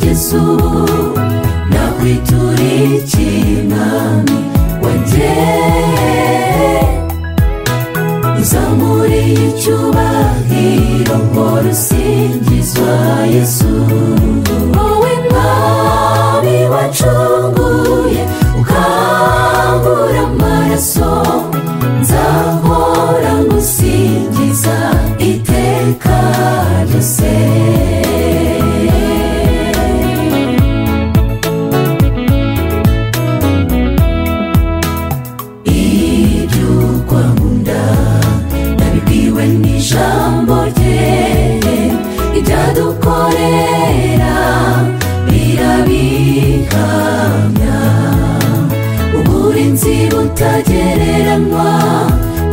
Yesu na kwiturikiimami wanje izamuri y'icyubahiro ngo rusingizwa Yesu wowe mwami wacunguye ukangura amaraso nzahora ngusingiza iteka ryose ibyo kwamunda nabibwiwe n'ijambo rye ibyadukorera birabihamya uburinzi butagereranywa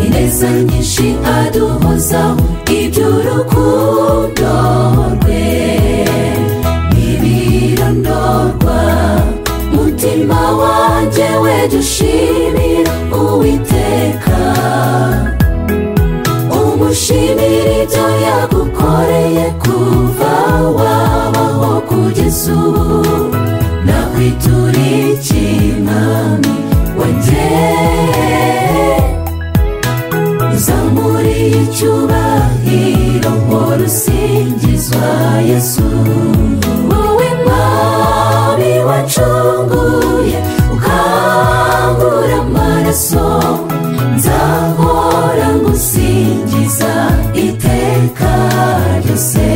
ineza nyinshi aduhozaho iby'urukundo rwe ntibirondorwa mutima wanjye weje ushimira uwiteka umushimira ibyo yagukoreye kuva wabaho kugeza ubu nakwiturikiimami wanjye uzamuri icyubahiro ngo rusingizwa yesu wowe mwami wacunguye ukangura amaraso nzahora ngusingiza iteka ryose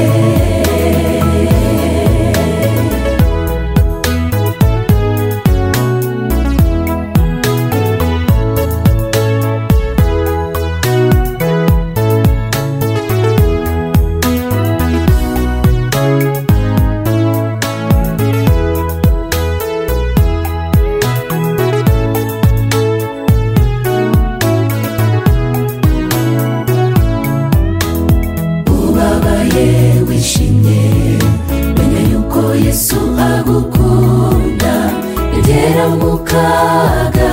ubabaye wishimye menya yuko yesu agukunda egera mu kaga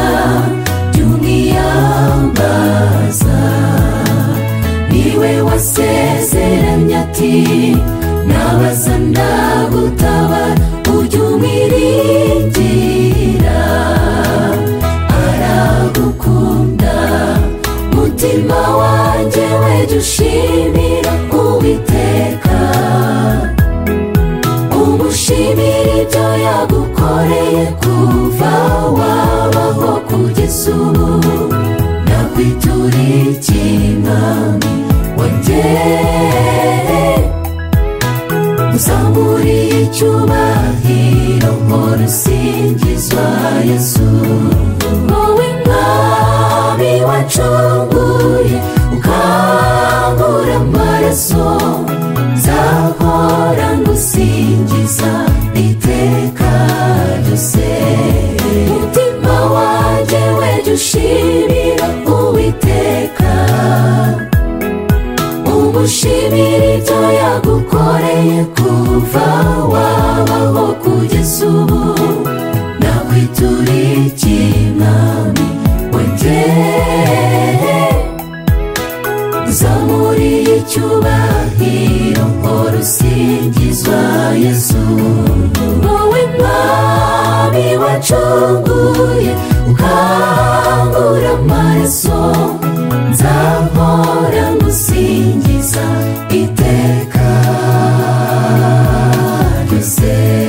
by'umwiyambaza niwe wasezeranye ati nabaza ndagutabara ujye umwiringira aragukunda mutima wanjye weje ushimira uwiteka umushimira ibyo yagukoreye kuva wabaho kugeza ubu nakwiturikiimami wanjye uzamuriye icyubahiro ngo rusingizwa yesu wowe mwami wacunguye ukangura amaraso nzahora ngusingiza iteka ryose mutima wanjye weje ushimira uwiteka umushimira ibyo yagukoreye kuva wabaho kugeza ubu nakwiturikiimami wanjye zamuri icyubahiro ngo rusingizwa yesu wowe mwami wacunguye ukangura amaraso nzahora ngusingiza iteka ryose